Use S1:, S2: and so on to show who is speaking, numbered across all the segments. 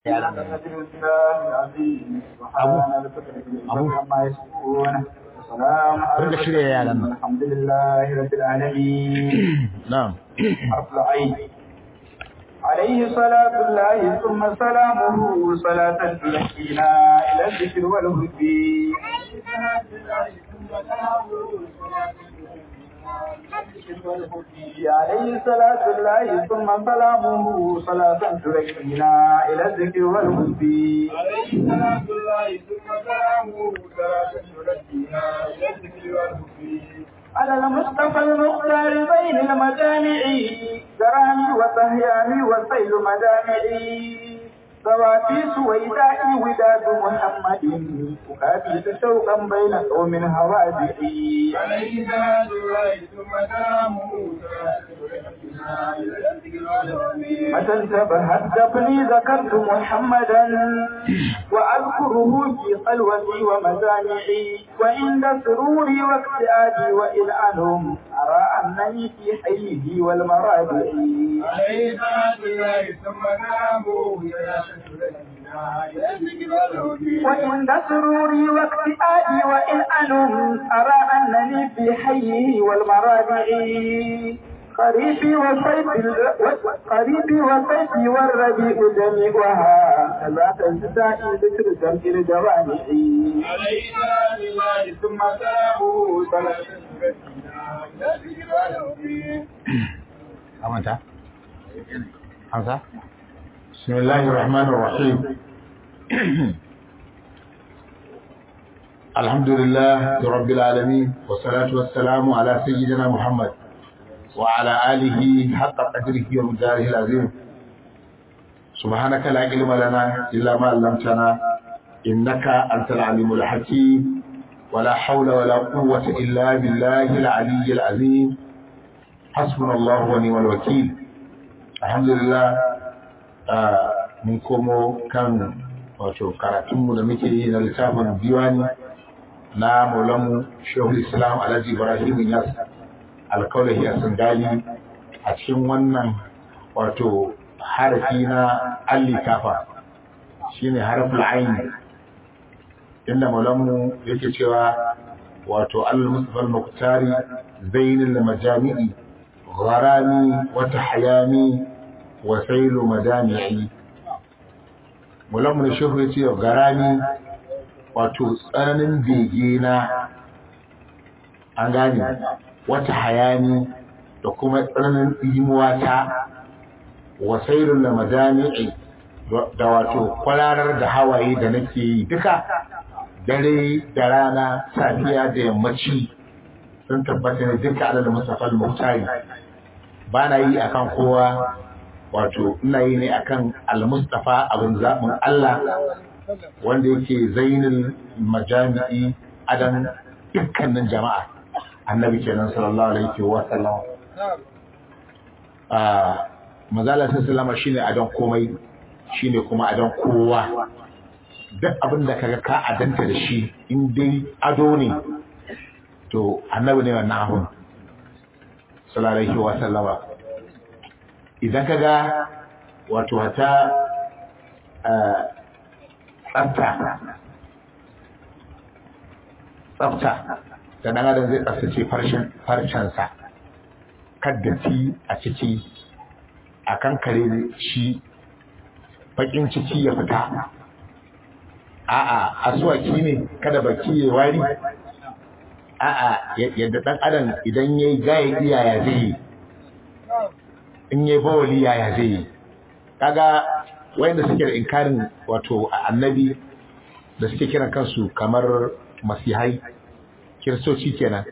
S1: yaran nan abu abu rinka shirya yaran nan
S2: alhamdulillahi rabbil alamin
S1: na'am
S2: حرف العين عليه صلاة الله ثم سلامه صلاة تلقينا إلى الذكر والهدي عليه صلاة الله ثم سلامه صلاة تلقينا إلى الذكر والهدي عليه صلاة الله ثم سلامه صلاة تلقينا إلى الذكر والهدي على المصطفى المختار بين المجامع كرامي وصهيامي وسيل مدامعي سواتي سويدائي وداد محمد أكافي شوقا بين قوم هوادئي عليه صلاة الله ثم سلامه متى انتبهت دفني ذكرت محمدا وأذكره في قلوتي ومزامعي وعند سروري واكتئابي وإلعنهم أرى أنني في حيه والمرابع عليه صلاة الله ثم سلامه وعند سروري واكتئابي وإلعنهم أرى أنني في حيه والمرابع قريبي وصيفي قريبي وصيفي والربيع جميعها كذاك الجزاء ذكر جمع الجوامع عليه الله ثم سلامه
S1: amanta hamsa
S3: بسم الله الرحمن الرحيم الحمد لله رب العالمين والصلاة والسلام على سيدنا محمد وعلى آله حق قدره ومداره العظيم سبحانك لا علم لنا إلا ما علمتنا إنك أنت العليم الحكيم ولا حول ولا قوة إلا بالله العلي العظيم حسبنا الله ونعم الوكيل الحمد لله mun komo kan wato karatunmu da muke yi na littafin diwani na maulanmu shehul islam alhaji ibrahim yas alkaulahi a sangali a cikin wannan wato harafi na allikafa shine harafin aini inda maulanmu yake cewa wato al-mustafa al-muqtari zainul majami'i gharami wa tahyami wa sailu madami'i maulanmu shehu yace garami wato tsananin bege na an gane wata hayani da kuma tsananin imuwa ta wasairun da majami'i da wato kwararar da hawaye da nake yi duka dare da rana safiya da yammaci sun tabbata ne duka adal musafal muhtari ba na yi akan kowa wato ina yi ne akan al-mustafa abin zaɓin Allah wanda yake zainul majami'i adan dukkanin jama'a annabi kenan sallallahu alaihi wa sallam ah mazala sallama shine adon komai shine kuma adon kowa duk abin da kaga ka adanta da shi in dai ado ne to annabi ne wannan abun sallallahu alaihi wa sallama idan kaga wato hata tsafta tsafta da ɗan adam zai tsaftace farcensa kaddaci a ciki a kan kare shi bakin ciki ya fita a'a asuwaki ne kada baki ya wari a'a yadda ɗan adam idan ya yi gaya iyaya zai yi in ya yi bawali yaya zai yi kaga wayanda suke da inkarin wato annabi da suke kiran kansu kamar masihai kiristoci kenan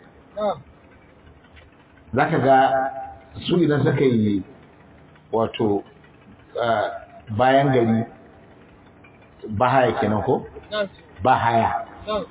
S3: za ka ga su idan suka yi wato bayan gari ba haya kenan ko ba haya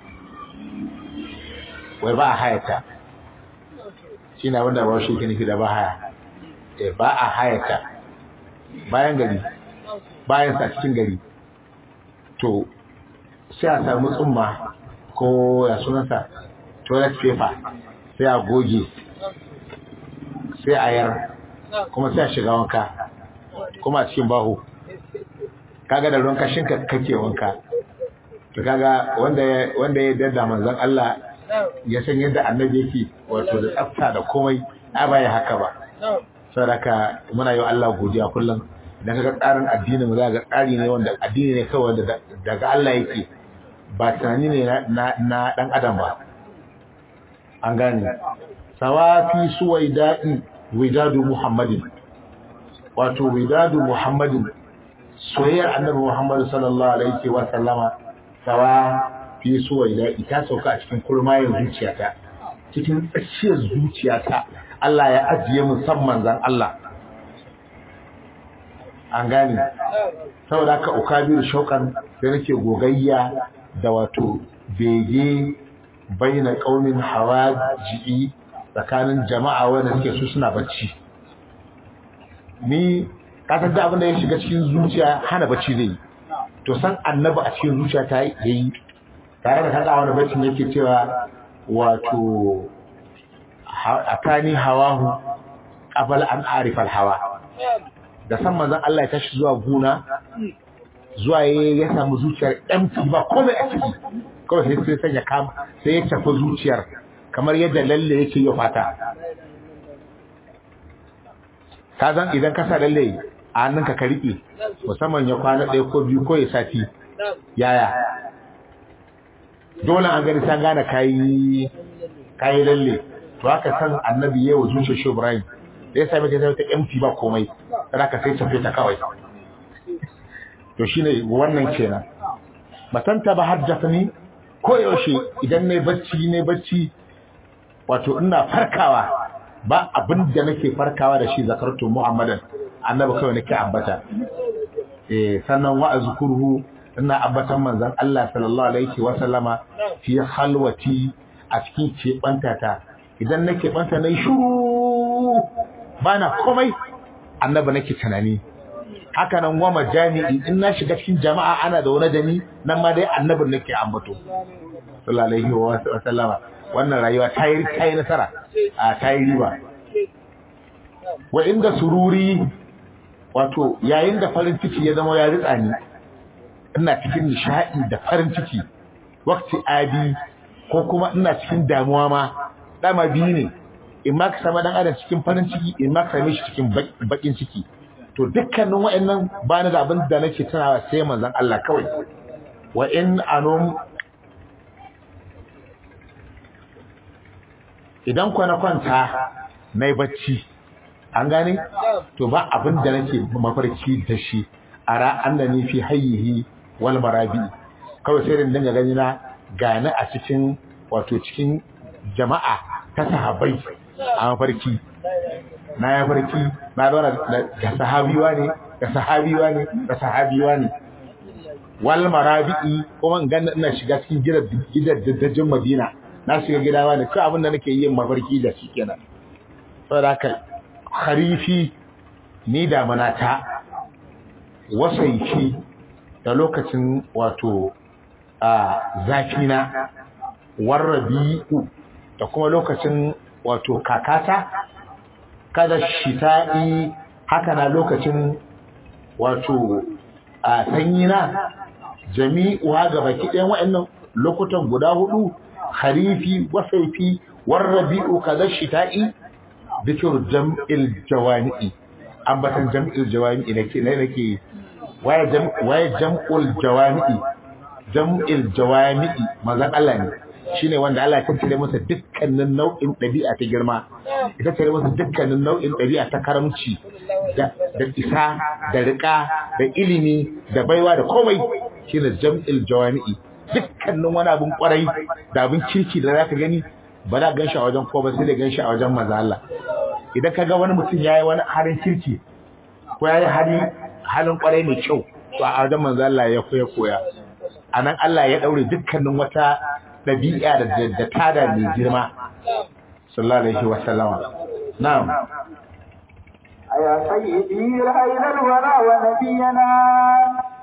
S3: wai ba a hayata shi na wanda ba shi ke nufi da ba haya ba a hayata bayan gari bayan sa cikin gari to sai a samu tsumma ko ya sunansa toilet paper sai a goge sai a yar kuma sai a shiga wanka kuma a cikin baho kaga da ruwan kashin ka kake wanka to kaga wanda ya wanda ya dada manzon Allah ya san yadda annabi yake wato da tsafta da komai a baya haka ba saboda muna yi wa Allah godiya kullum idan kaga tsarin addini mu za ga tsari ne wanda addini ne kawai wanda daga Allah yake ba tunani ne na na dan adam ba an gane sawafi suwaida'i widadu muhammadin wato widadu muhammadin soyayyar annabi muhammadu sallallahu alaihi wa sallama sawa fi suwaida'i ta sauka a cikin kurmayin zuciyata cikin tsakiyar zuciyata Allah ya ajiye musamman zan Allah an gane saboda haka ukabiru shaukan da nake gogayya da wato bege baina qaumin hawaji tsakanin jama'a wanda suke su suna bacci ni kasar da abin da ya shiga cikin zuciya hana bacci zai to san annabi a cikin zuciya ta yi tare da kaga wani baccin yake cewa wato atani hawahu qabla an arifa hawa da san manzon Allah ya tashi zuwa guna zuwa ya samu zuciyar empty ba komai a ciki kawai sai sai sanya kama sai ya tafi zuciyar kamar yadda lalle yake yi fata ka zan idan ka sa lalle a hannunka ka riƙe musamman ya kwana ɗaya ko biyu ko ya sati yaya dole an gani san gane kayi kayi lalle to haka san annabi yayi wa zuciyar shi Ibrahim da ya same ta ta empty ba komai sai ka sai tafi ta kawai to shine wannan kenan matanta ba haddathani ko yaushe idan nayi bacci ne bacci wato ina farkawa ba abin da nake farkawa da shi zakartu muhammadan annabi kawai nake ambata eh sannan wa azkuruhu ina ambatan manzon Allah sallallahu alaihi wa sallama fi halwati a cikin keɓanta ta idan nake banta nayi shuru bana komai annabi nake tunani haka nan wa majami'i in na shiga cikin jama'a ana da wani dani nan ma dai annabin nake ambato sallallahu alaihi wa sallama wannan rayuwa ta yi ta yi nasara a ta yi riba wa inda sururi wato yayin da farin ciki ya zama ya ritsa ni ina cikin nishadi da farin ciki wakti abi ko kuma ina cikin damuwa ma dama biyu ne in ma ka sama dan adam cikin farin ciki in ma ka same shi cikin bakin ciki to dukkanin wa'annan ba ni da abin da nake tunawa sai manzon Allah kawai wa in anum idan kwana kwanta na yi bacci an gane to ba abin da nake mafarki da shi a ra'an da ni fi hayyihi wal marabi kawai sai din dinga gani na gane a cikin wato cikin jama'a ta sahabbai a mafarki na ya farki na zauna da sahabiwa ne da sahabiwa ne da sahabiwa ne wal marabi'i kuma in ganna ina shiga cikin gidan gidan daddajin Madina na shiga gidawa ne ko abin da nake yin mafarki da shi kenan saboda haka kharifi ni da manata wasaifi da lokacin wato a zafi na warrabi'u da kuma lokacin wato kakata kada shita'i haka na lokacin wato a sanyi na jami'uwa ga baki ɗayan waɗannan lokutan guda hudu harifi wasaifi warrabi'u kaza shita'i dhikr jam'il jawami'i ambatan jam'il jawami'i nake ne nake waye jam waye jam'ul jawami'i jam'il jawami'i manzon Allah ne shine wanda Allah ya tattare masa dukkanin nau'in ɗabi'a ta girma ya tattare masa dukkanin nau'in ɗabi'a ta karamci da isa da riƙa da ilimi da baiwa da komai shine jam'il jawami'i dukkanin wani abin kwarai da abin kirki da zaka gani ba za gan shi a wajen ko ba sai da gan shi a wajen maza Allah idan ka ga wani mutum yayi wani halin kirki ko yayi hali halin kwarai mai kyau to a wajen manzo Allah ya koya koya anan Allah ya daure dukkanin wata dabi'a da da tada mai girma sallallahu alaihi wa sallama na'am
S2: يا سيدي رأينا الورى ونبينا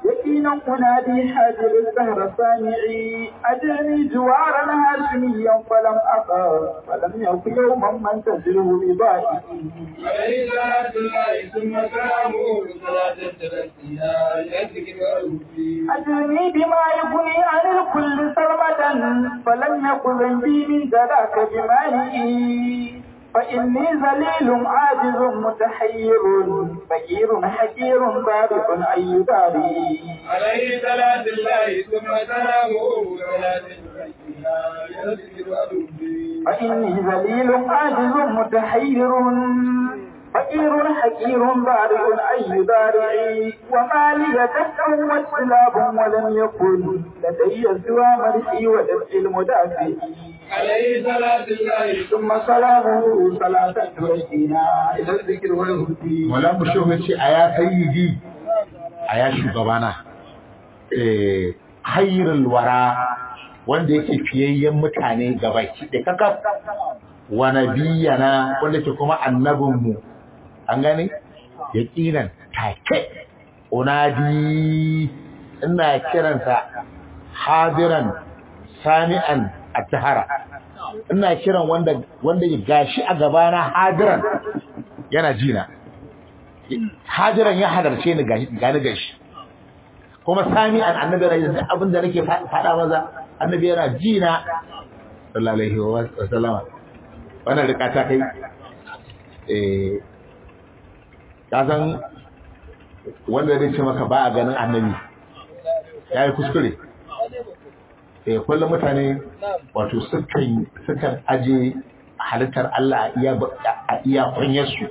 S2: يقينا أنادي حاجر الزهر سامعي أجرني جوارا هاشميا فلم أقر فلم يكن يوما من تزره بضائعي
S4: عليه صلاة الله ثم سلامه صلاة ترسيها لذكر وأوفي
S2: أجرني بما يغني عن الكل سرمدا فلم يكن ذنبي من ذاك بمالئي فإني ذليل عاجز متحير فقير حكير بارق أي داري
S4: عليه صلاة الله ثم سلامه صلاة ترسيها لذكر وأوفي
S2: فإني ذليل عاجز متحير فقير حكير بارئ أي بارعي وما لي دفع واستلاب ولم يكن لدي سوى مرحي ودفع المدافع
S4: عليه صلاة الله
S2: ثم سلامه صلاة تركينا إلى الذكر والهدي
S3: Malam Shehu ya ce a ya sayyidi a ya shugabana eh hayrul wara wanda yake fiyayyen mutane gabaki da kakaf wa nabiyana wanda ke kuma annabinmu an gane yaqinan take unadi ina kiransa hadiran sami'an at-tahara ina kiran wanda wanda ya gashi a gabana hadiran yana jina hajiran ya halarce ni gani gashi kuma sami an annabi rai da abin da nake faɗa maza annabi yana jina sallallahu alaihi wa sallama wannan rika ta kai eh ka san wanda zai ce maka ba a ganin annabi yayi kuskure eh kullum mutane wato sukan sukan aje halittar Allah a iya a iya kunyarsu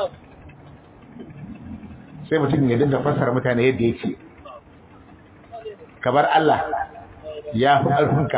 S3: sai mutum ya dinga fassara mutane yadda yake kabar Allah ya fi ƙarfinka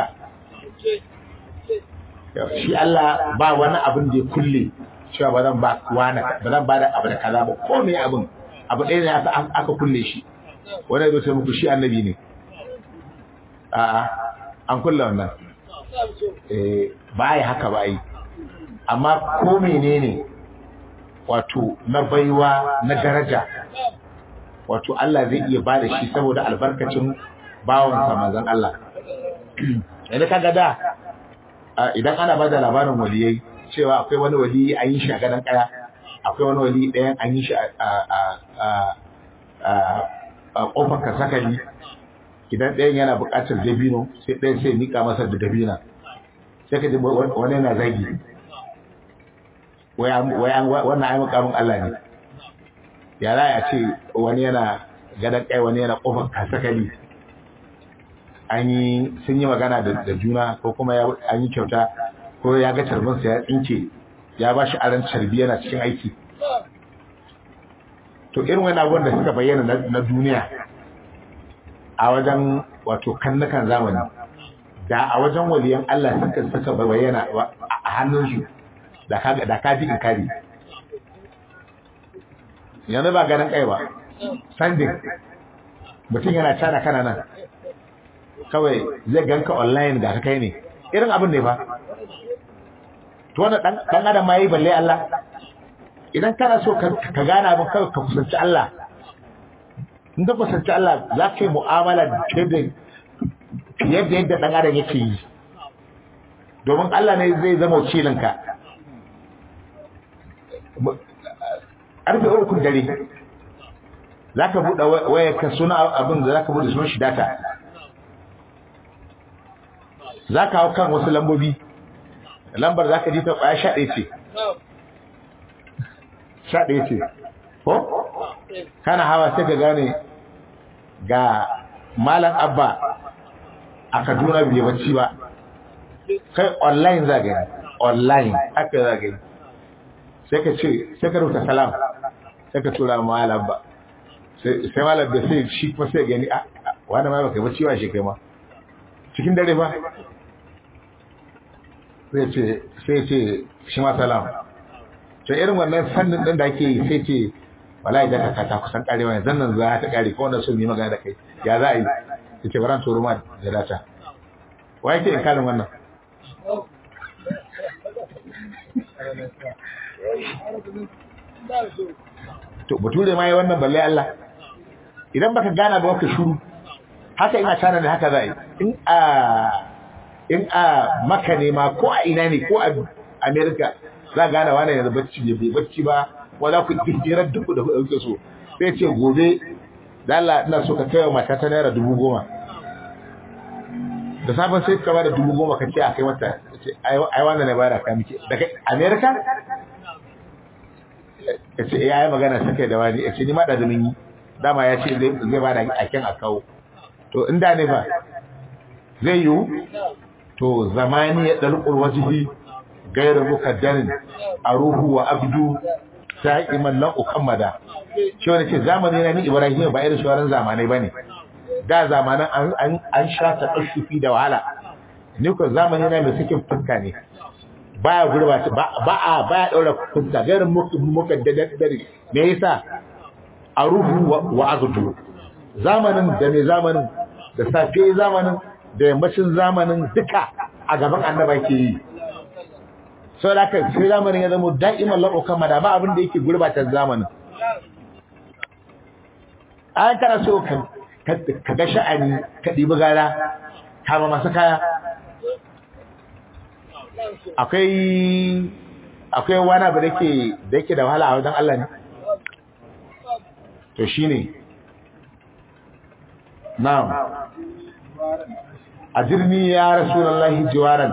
S3: shi Allah ba wani abin da ya kulle cewa ba zan ba wani ba zan ba da abu da kaza ba ko me abin abu ɗaya ne aka aka kulle shi wani ya zo muku shi annabi ne a'a an kulle wannan eh ba yi haka ba yi amma ko menene wato na baiwa na daraja wato Allah zai iya ba da shi saboda albarkacin bawansa manzon Allah yanzu kaga da idan ana ba da labarin waliyai cewa akwai wani wali an yi shi a gadon kaya akwai wani wali ɗayan an yi shi a ƙofar kasakali idan ɗayan yana buƙatar dabino sai ɗayan sai nika masa da dabina sai ka ji wani yana zagi wannan ai makamin Allah ne ya za a ce wani yana gadon kai wani yana kofar kasakali an yi sun yi magana da juna ko kuma an yi kyauta ko ya ga carbinsa ya tsinke ya ba shi aran carbi yana cikin aiki to irin wani abubuwan da suka bayyana na duniya a wajen wato kannukan zamani da a wajen waliyan Allah suka suka bayyana a hannunsu da ka da ka ji kari yanzu ba ganin kai ba sanding mutum yana cana kana nan kawai zai ganka online ga ka kai ne irin abin ne ba to wannan dan dan adam ma yi balle Allah idan kana so ka gane abin kawai ka kusanci Allah in ka kusanci Allah za ka yi mu'amala da fiye da yadda dan adam yake yi domin Allah ne zai zama wakilinka ƙarfe ukun dare za ka buɗe wayarka suna abin da za ka buɗe sunan shi data za ka hau kan wasu lambobi lambar za ka ji ta ƙwaya sha ɗaya ce sha ɗaya ce ko kana hawa sai ka gane ga malam abba a kaduna bai bacci ba kai online za gani online haka za gani sai ka ce sai ka rubuta salam sai ka tura malam ba sai malam da sai shi kuma sai gani a wani ma baka bacci ba shi kai ma cikin dare ba sai ce sai ce shi ma salam to irin wannan sannin din da ake yi sai ce wallahi da ka ta kusan karewa yanzu nan za ta kare ko wanda so yi magana da kai ya za a yi sai ce baran turo ma da data wa yake in kalin wannan to bature ma yi wannan balle Allah idan baka gana ba ka shuru haka ina tana ne haka za yi in a in a maka ne ma ko a ina ne ko a america za gana wani yanzu bacci ne bai bacci ba wala ku hijirar da ku da kuke so sai ce gobe da Allah ina so ka kai wa mata ta naira dubu goma da sabon sai ka bada dubu goma ka ce a kai mata ai wanda ne bada ka miki daga america ya ce ya yi magana sakai da wani ya ce ni ma da zumin yi dama ya ce zai bada akin a kawo to inda ne fa zai yiwu to zamani ya dalqul wajhi gairu mukaddarin aruhu wa abdu sa'iman lan ukammada shi wani ce zamani na ni ibrahim ba irin shawaran zamanai bane da zamanan an an an sha ta kashufi da wahala ni ko zamani na mai sakin fuska ne baya gurbata ba ba a baya daura fuska gairu mukaddarin me yasa aruhu wa abdu zamanin da mai zamanin da safe zamanin da yammacin zamanin duka a gaban annaba ke yi sau da aka sai zamanin ya zama da'iman laɓaukan mada ba abin da yake gurbata zamanin an kana so ka ga sha'ani ka ɗibi gara kama masu kaya akwai akwai wani abu da yake da wahala a wajen Allah ne to shine na'am ajirni ya rasulullahi jiwaran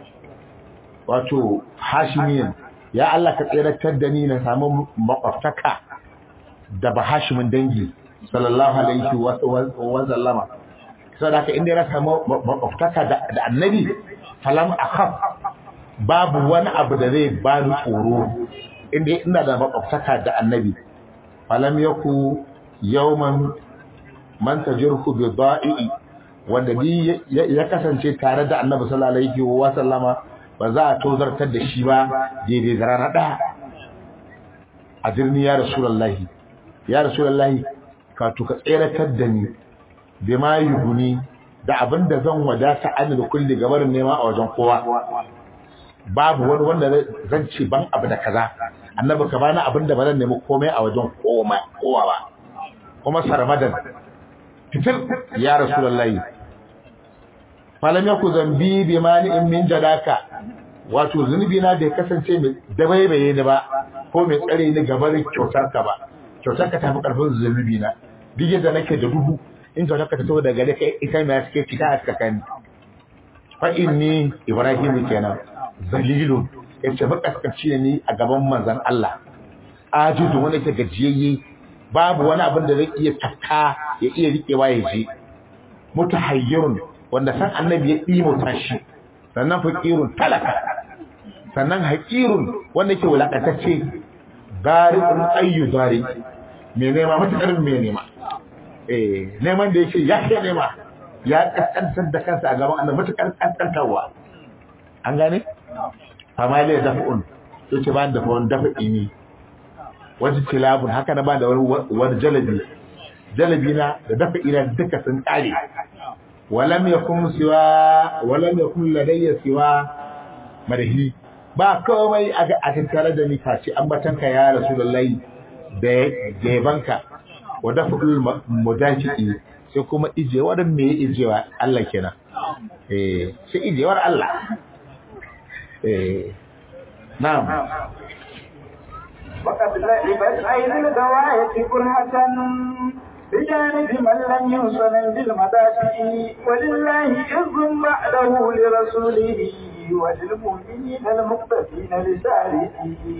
S3: wato hashimiyan ya Allah ka tsiratar da ni na samu makwabtaka da ba hashimin dangi sallallahu alaihi wa sallama saboda inda ya samu makwabtaka da annabi falam akhaf babu wani abu da zai bani tsoro inda ina da makwabtaka da annabi falam yaku yawman man tajirhu bi da'i wanda bi ya kasance tare da Annabi sallallahu alaihi wa sallama ba za a tozartar da shi ba daidai da rana ɗaya a jirni ya rasulullahi ya rasulullahi ka tuka tseratar da ni bi ma yuhuni da abin da zan wadata an da kulli gabarin nema a wajen kowa babu wani wanda zan ce ban abu da kaza annabi ka bani abin da ba zan nemi komai a wajen kowa ba kuma sarmadan fitir ya rasulullahi falam yaku zambi bi mani'in min jadaka wato zunubi na bai kasance mai dabaibaye ni ba ko mai tsare ni gabarin kyautar ka ba kyautar ka tafi karfin zunubi na duk yadda nake da duhu in kyautar ka ta taho daga kai ita mai suke fita a tsakani fa inni ibrahim kenan zalilun yace makaskanci ne ni a gaban manzon Allah ajidu wanda ke gajiyayye babu wani abin da zai iya tafka ya iya riƙewa ya je mutahayyirun wanda san annabi ya ɗimauta shi sannan faƙirun talaka sannan haƙirun wanda ke wulaƙatacce gari'un ayyu zari mai nema matuƙar mai nema eh neman da yake ya ke nema ya ƙasƙantar da kansa a gaban annabi matuƙar ƙasƙantarwa an gane fama ne dafa'un yake ba da wani dafa'i ne wani tilabun haka na ba da wani jalabi jalabi na da dafa ina duka sun kare walam yakun siwa walam yakun ladayya siwa madahi ba komai a tattare da ni face ambatanka ya rasulullahi da da yabanka wa dafa'ul mudajii sai kuma ijewar me ijewa Allah kenan eh sai ijewar Allah eh na'am
S2: وقد لعبت عين الغواية كرهة بجانب من لم يوصل بالمدافع ولله عز بعده لرسوله وللمؤمنين المقتفين لساره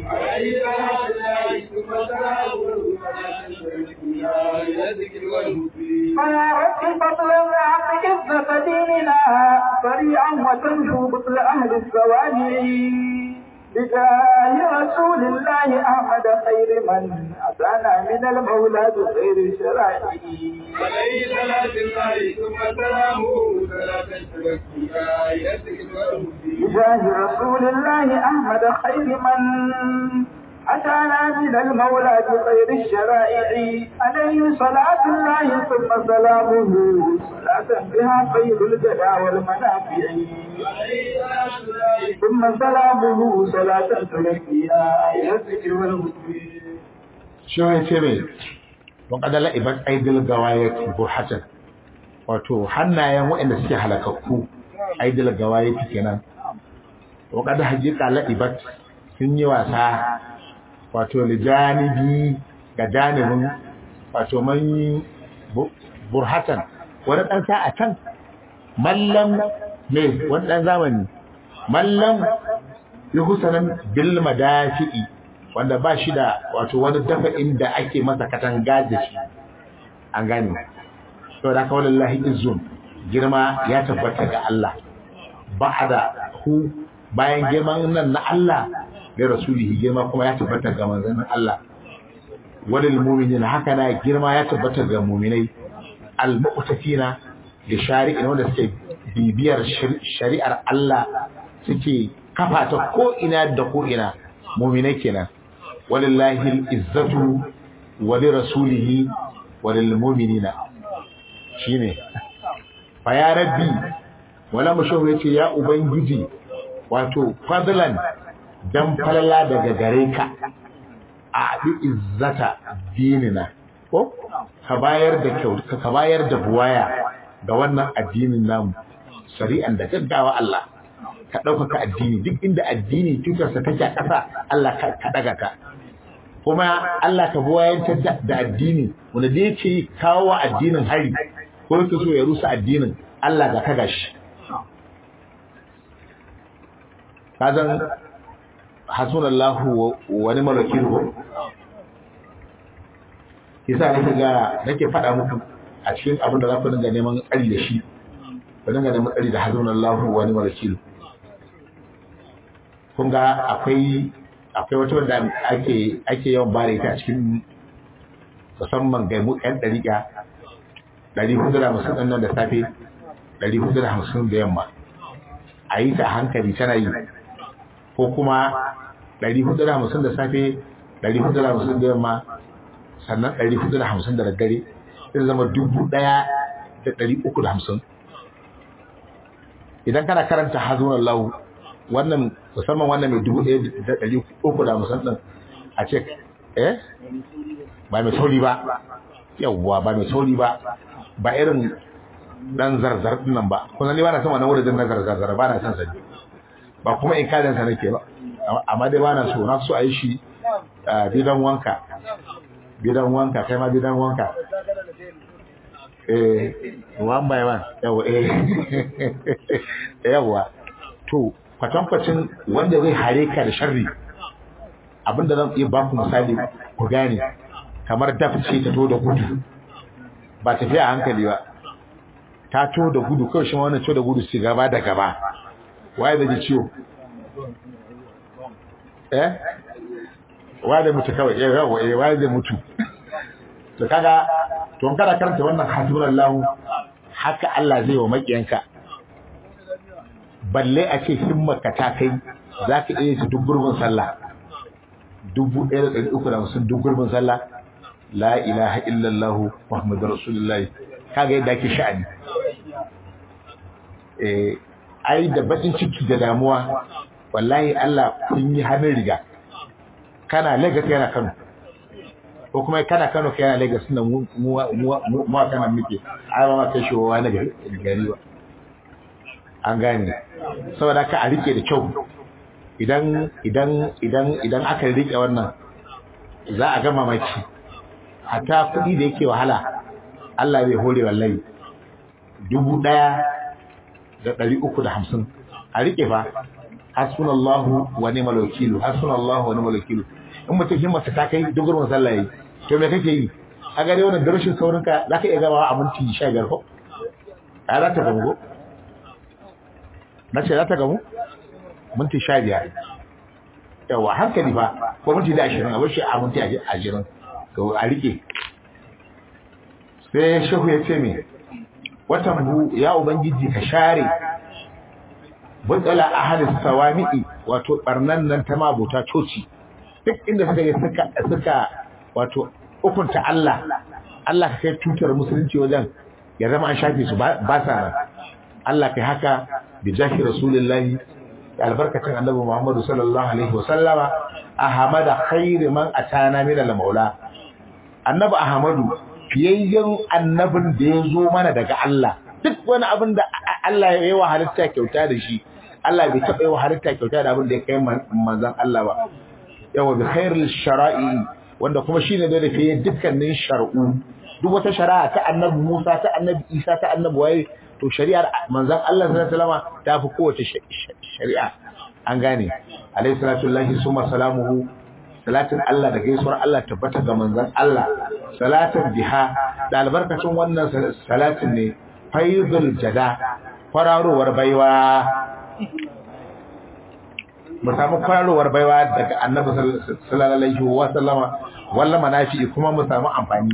S2: فيا رب فضلا أعط عزة ديننا سريعا وتنجو بطل أهل الزوانع بجاه رسول الله أحمد خير من أتانا من المولى بخير شرائعه
S4: عليه صلاة الله ثم سلامه صلاة تزكيها يسكن والهدي
S2: بجاه رسول الله أحمد خير من أتانا من المولى بخير الشرائع عليه صلاة الله ثم سلامه صلاة بها خير الجدى والمنافع
S4: عليه صلاة الله
S2: ثم سلامه صلاة تلقيها إلى الذكر والهدي
S3: shi ya ce mai don kadala iban aidil gawayati burhatan wato hannayen waɗanda suke halakakku aidil gawayati kenan to kada hakika la ibat sun yi wasa wato lijanibi ga janibin wato man burhatan wani dan sa a can mallam ne wani dan zamani mallam yuhsanan bil madafi'i wanda ba shi da wato wani dafa inda ake masa katanga da shi an gane to da kawai lillahi izzun girma ya tabbata ga Allah ba'da hu bayan girman nan na Allah da rasulihi girma kuma ya tabbata ga manzon Allah walil mu'minin haka na girma ya tabbata ga mu'minai al mu'tafina da shari'in wanda suke bibiyar shari'ar Allah suke kafa ta ko ina da ko ina mu'minai kenan walillahi al-izzatu wa li rasulihi wa lil mu'minina shine fa ya rabbi wala mushawu yace ya ubangiji wato fadlan dan falala daga gare ka a bi izzata dinina ko ka bayar da kyau ka bayar da buwaya ga wannan addinin namu shari'an da gaggawa Allah ka ɗaukaka addini duk inda addini tutarsa take a ƙasa Allah ka ɗaga ka kuma Allah ka buwayantar da addini wanda da yake kawo wa addinin hari ko yake so ya rusa addinin Allah ga kaga shi kazan hasunallahu wa ni'mal wakil ko yasa nake ga nake faɗa muku a cikin abin da za ku dinga neman tsari da shi ku dinga neman tsari da hasunallahu wa ni'mal wakil kun ga akwai akwai wata wanda ake ake yawan bare ta a cikin musamman ga mu ɗan ɗariƙa ɗari hudu da hamsin ɗan nan da safe ɗari hudu da hamsin da yamma a yi ta a hankali tana yi ko kuma ɗari hudu da hamsin da safe ɗari hudu da hamsin da yamma sannan ɗari hudu da hamsin da daddare zai zama dubu ɗaya da ɗari uku da hamsin idan kana karanta hazunan lahu wannan musamman wannan mai dubu ɗaya da ɗari uku da hamsin ɗin a ce eh ba mai sauri ba yawwa ba mai sauri ba ba irin dan zarzar ɗin nan ba kuma ni ba na son wannan wurin na zarzar ba na son sa ba kuma in kadin sa nake ba amma dai ba na so na so a yi shi bidan wanka bidan wanka kai ma bidan wanka eh one by one yawa eh yawa to kwatankwacin wanda zai hare ka da sharri abinda zan iya baku misali ku gane kamar daf ce ta to da gudu ba tafiya a hankali ba ta to da gudu kawai shi ma wannan to da gudu su gaba da gaba waye da ji ciwo eh waye da mutu kawai eh yawa eh waye da mutu to kaga to kada karanta wannan hasbunallahu haka Allah zai wa makiyanka balle a ce himmarka ta kai za ka iya shi duk gurbin sallah dubu ɗaya da ɗari uku da hamsin duk gurbin sallah la ilaha illallahu muhammadu rasulullahi kaga yadda ake sha'ani eh ai da bakin ciki da damuwa wallahi Allah kun yi hannun riga kana Lagos yana Kano ko kuma kana Kano kai yana Lagos nan mu mu mu kana muke ai ba ma kai shi wani gari ba an gane saboda ka a rike da kyau idan idan idan idan aka rike wannan za a ga mamaki hatta kuɗi da yake wahala Allah bai hore wallahi dubu ɗaya da ɗari uku da hamsin a rike fa hasbunallahu wa ni'mal wakil hasbunallahu wa ni'mal wakil in mutum himmarsa ta kai dogon sallah yayi to me kake yi a gare wannan darashin saurinka zaka iya gaba a minti 15 ko a za ta gamu na ce za ta gamu minti 15 yawa hankali fa ko minti da 20 a bashi a minti 20 to a rike sai shehu ya ce me watan bu ya ubangiji ka share butsala ahadis sawami'i wato barnan nan ta mabuta coci duk inda suka yi suka suka wato hukunta Allah Allah ka kai tutar musulunci wajen ya zama an shafe su ba sa nan Allah kai haka bi jahi rasulullahi da albarkacin annabi Muhammadu sallallahu alaihi wa sallama ahmada khairi man atana min al-maula annabi ahmadu fiyayyen annabin da ya zo mana daga Allah duk wani abin da Allah ya yi wa halitta kyauta da shi Allah bai taɓa yi wa halitta kyauta da abin da ya kai manzon Allah ba yawa bi khairul shara'i wanda kuma shine da rufe dukkanin shar'u duk wata shari'a ta annabi Musa ta annabi Isa ta annabi waye to shari'ar manzon Allah sallallahu alaihi wasallam ta fi kowace shari'a an gane alaihi salatu lillahi summa salamuhu salatin Allah da gaisuwar Allah tabbata ga manzon Allah salatin biha da albarkacin wannan salatin ne faizul jada kwararowar baiwa mu samu kwararowar baiwa daga annabi sallallahu alaihi wa sallama walla manafi kuma mu samu amfani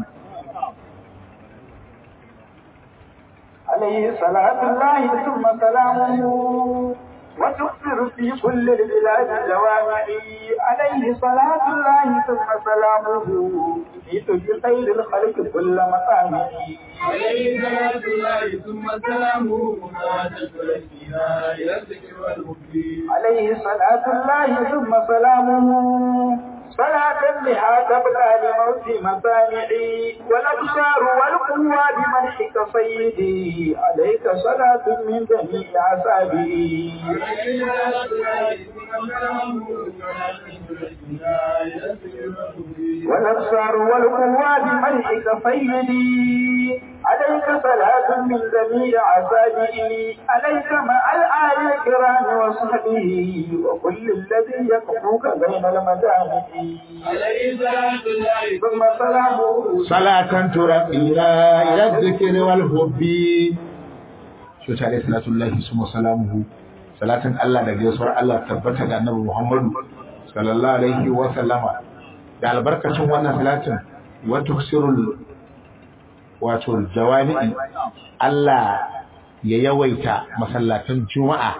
S2: عليه صلاة الله ثم سلامه وتكثر في كل البلاد جوامع عليه صلاة الله ثم سلامه يجيد بخير الخلق كل مقامع
S4: عليه صلاة الله ثم سلامه فيها إلى الذكر والمكبر
S2: عليه صلاة الله ثم سلامه صلاة بها تبقى لموت مسامعي والأبصار والقوى بمنحك سيدي عليك صلاة من جميع أصابعي
S4: عليه صلاة الله ثم سلامه فيها إلى الذكر والمكبر
S2: والأبصار والقوى بمنحك سيدي عليك صلاة من جميع أصابعي عليك مع الآل الكرام وصحبه وكل الذي يكفوك بين المجامع
S4: عليه صلاة الله
S2: ثم سلامه
S3: salatan turaqina ila dhikri wal hubbi shi ta alaihi salatu lillahi summa salamuhu salatin Allah da gaisuwar Allah tabbata ga annabi Muhammadu sallallahu alaihi wa sallama da albarkacin wannan salatin wa tuksirul wato jawami'i Allah ya yawaita masallatan juma'a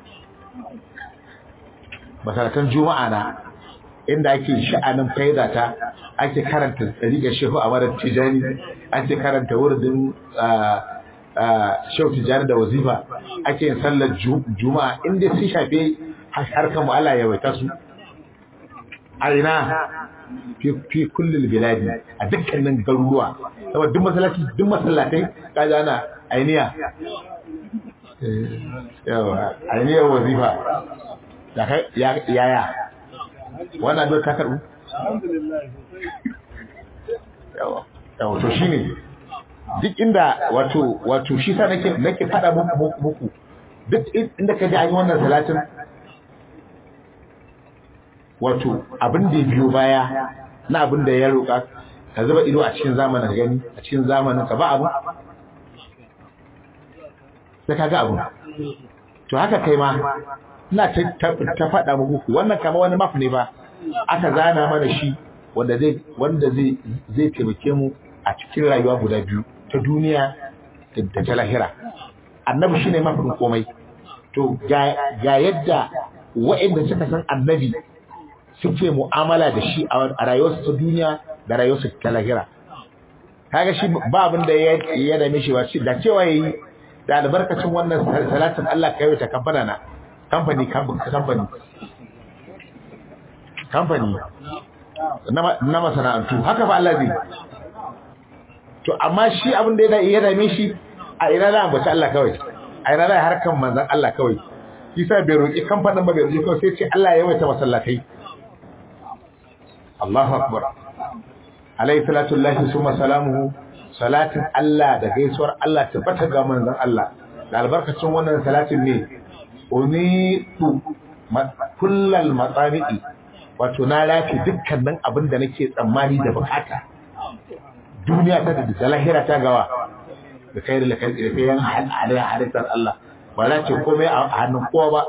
S3: masallatan juma'a na inda ake sha'anin faida ta ake karanta tsariƙar shehu a marar tijani ake karanta wurin shehu tijani da wazifa ake yin sallar juma'a inda sun shafe harkar mu'ala ya waita su a ina fi kullum biladi a dukkanin garuruwa saboda duk masallaci duk masallatai kaji ana ainiya yawa ainiyar wazifa yaya wannan addu'ar ta karbu yawa yawa to shine duk inda wato wato shi sa nake nake fada muku muku duk inda ka ji an yi wannan salatin wato abin da ya biyo baya na abin da ya roƙa ka zuba ido a cikin zamanin gani a cikin zamanin ka ba abu sai ka ga abu to haka kai ma ina ta faɗa muku wannan kama wani map ne ba aka zana mana shi wanda zai wanda zai zai taimake mu a cikin rayuwa guda biyu ta duniya da ta lahira annabi shine mafin komai to ga ga yadda waɗanda suka san annabi suke mu'amala da shi a rayuwarsu ta duniya da rayuwarsu ta lahira kaga shi ba abin da ya dame shi ba da cewa yayi da albarkacin wannan salatin Allah ka yi ta kamfana na kamfani kamfani kamfani na masana'antu haka fa Allah zai to amma shi abin da ya dame shi a ina da ambaci Allah kawai a ina da harkan manzan Allah kawai shi sa bai roƙi kamfanin ba bai roƙi kawai sai ce Allah ya yawaita masallatai Allahu akbar alayhi salatu lillahi summa salamuhu salatin Allah da gaisuwar Allah tabbata ga manzon Allah da albarkacin wannan salatin ne unitu kullal matsami'i wato na lafi dukkanin abin da nake tsammani da bukata duniya ta da lahira ta gawa da kai da kai da yan halittar Allah ba za ce komai a hannun kowa ba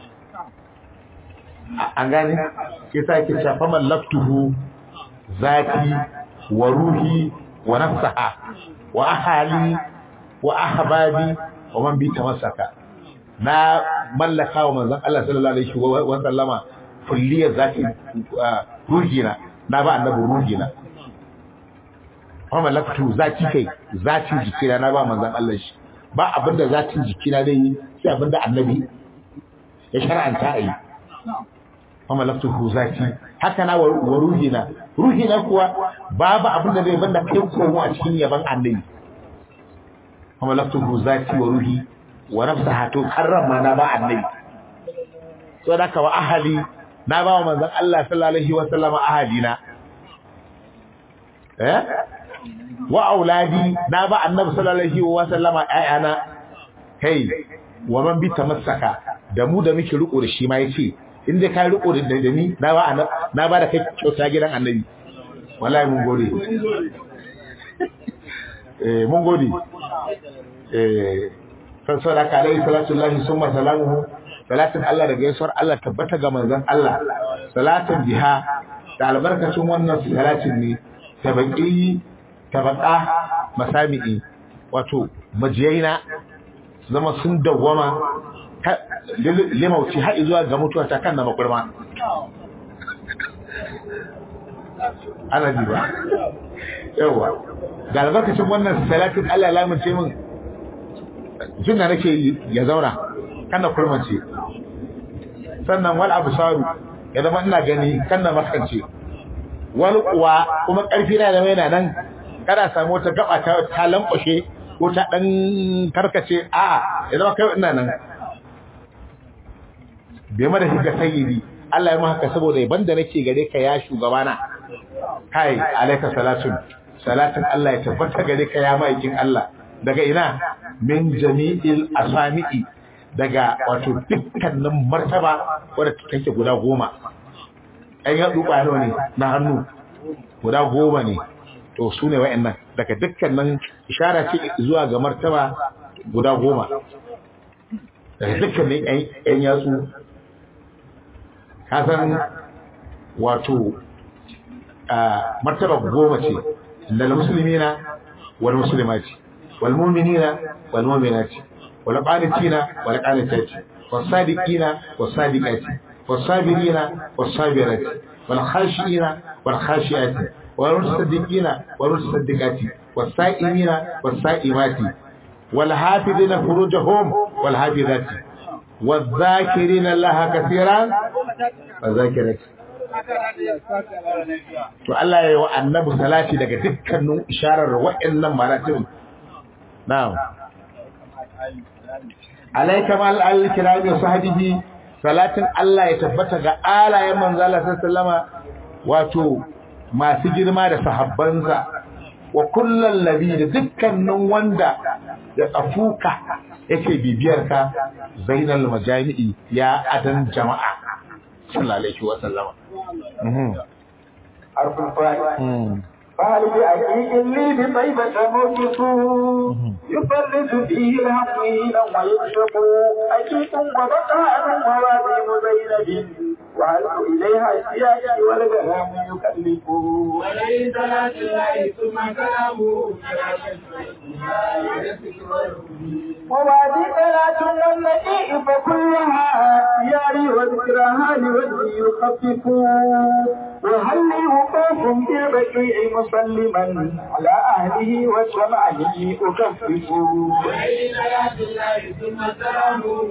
S3: an gane ke sa ke shafa mallaktuhu zati wa ruhi wa nafsaha wa ahali wa ahbabi wa man bi tamassaka na mallaka wa manzon Allah sallallahu alaihi wa sallama kulliyar zati ruhina na ba annabi ruhina wa mallaktu zati kai zatin jikina na ba manzon Allah shi ba abinda zatin jikina zai yi sai abinda annabi ya shar'anta a yi wa mallaktu zati haka na wa ruhina ruhi na kuwa babu abin da zai banda kai komo a cikin yaban annabi kuma laftuhu zati wa ruhi wa nafsaha to karram ma na ba annabi so da ka wa ahali na ba wa manzon Allah sallallahu alaihi wa sallama ahadina eh wa auladi na ba annabi sallallahu alaihi wa sallama ayana kai wa man bi tamassaka da mu da muke riko da shi ma yace in dai kai riko da da ni na ba na ba da kai kyauta gidan annabi wallahi mun gode eh mun gode eh san sadaka alaihi salatu lillahi summa salamuhu salatin Allah da gaisuwar Allah tabbata ga manzon Allah salatin biha da albarkacin wannan salatin ne tabaqi tabaqa masami'i wato majiyaina zama sun dawwama limauci har zuwa ga mutuwa ta kan na makurma ana ji ba yawa da albarkacin wannan salatin Allah lamunce min jin da nake ya zauna kan na kurmance sannan wal absaru ya zama ina gani kan na maskance wal kuwa kuma karfi na zama yana nan kada samu wata gaba ta ta lankwashe ko ta dan karkace a ya zama kai ina nan bai mada shiga sayyidi Allah ya mu haka saboda yaban da nake gare ka ya shugabana kai alayka salatun salatin Allah ya tabbata gare ka ya maikin Allah daga ina min jami'il asami'i daga wato dukkanin martaba wadda take guda goma ai ya duba ne na hannu guda goma ne to su ne wa'annan daga dukkanin ishara ce zuwa ga martaba guda goma daga dukkanin ƴan yatsu kasan wato martaba goma ce lal muslimina wal muslimati wal mu'minina wal mu'minati wal qanitina wal qanitati was sadiqina was sadiqati was sabirina was sabirati wal khashiina wal khashiati wal musaddiqina wal musaddiqati was sa'imina was sa'imati wal hafidina furujahum wal hafidati والذاكرين الله كثيرا والذاكرات to Allah ya yi wa annabi salati daga dukkanin isharar wa'annan maratib na'am alayka mal al-kirami wa sahbihi salatin Allah ya tabbata ga alayen manzo Allah sallama wato masu girma da sahabbansa wa kullal ladhi da dukkanin wanda ya tsafuka yake bibiyar ka zainal majami'i ya adan jama'a sallallahu alaihi wa sallama
S2: حرف الفاء قال بأكيد لي بطيبة موقف يفرد فيه الحق ويكشف أكيد وبقاء ووادم زينب وعلق إليها السياج والغرام يكلف
S4: وليس لا تلاقي ثم كلامه
S2: وبعد صلاة والنبي فكلها ياري وذكرها لوجه يخفف وهل لي وقوف بالبكيع مسلما على أهله وسمعه أكفف
S4: وليس لا تلاقي ثم كلامه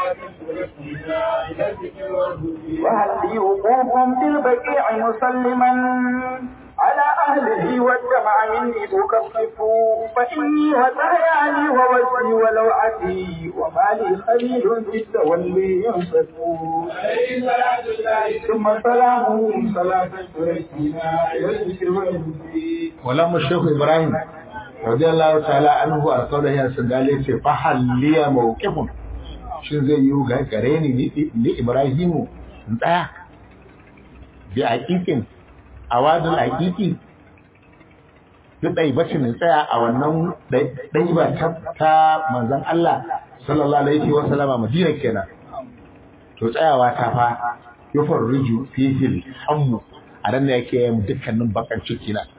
S2: وهل لي وقوف بالبكيع مسلما على أهله والدمع مني أكفف فإني هداياني ووجهي ولوعتي وما لي خليل في التولي ينصف
S4: وليس لا تلاقي
S2: ثم سلامه صلاة تركنا إلى الذكر والهدي
S3: ولما الشيخ إبراهيم رضي الله تعالى عنه أرسله يا سندالي ce fahalliya mawqifun shin zai yi ga gare ni ni Ibrahimu in tsaya bi aqiqin awadul aqiqi duk dai bacin in tsaya a wannan dai ba ta manzon Allah sallallahu alaihi wa sallama Madina kenan to tsayawa ta fa yufarriju fihi hammu a ran da yake yin dukkanin bakan ciki na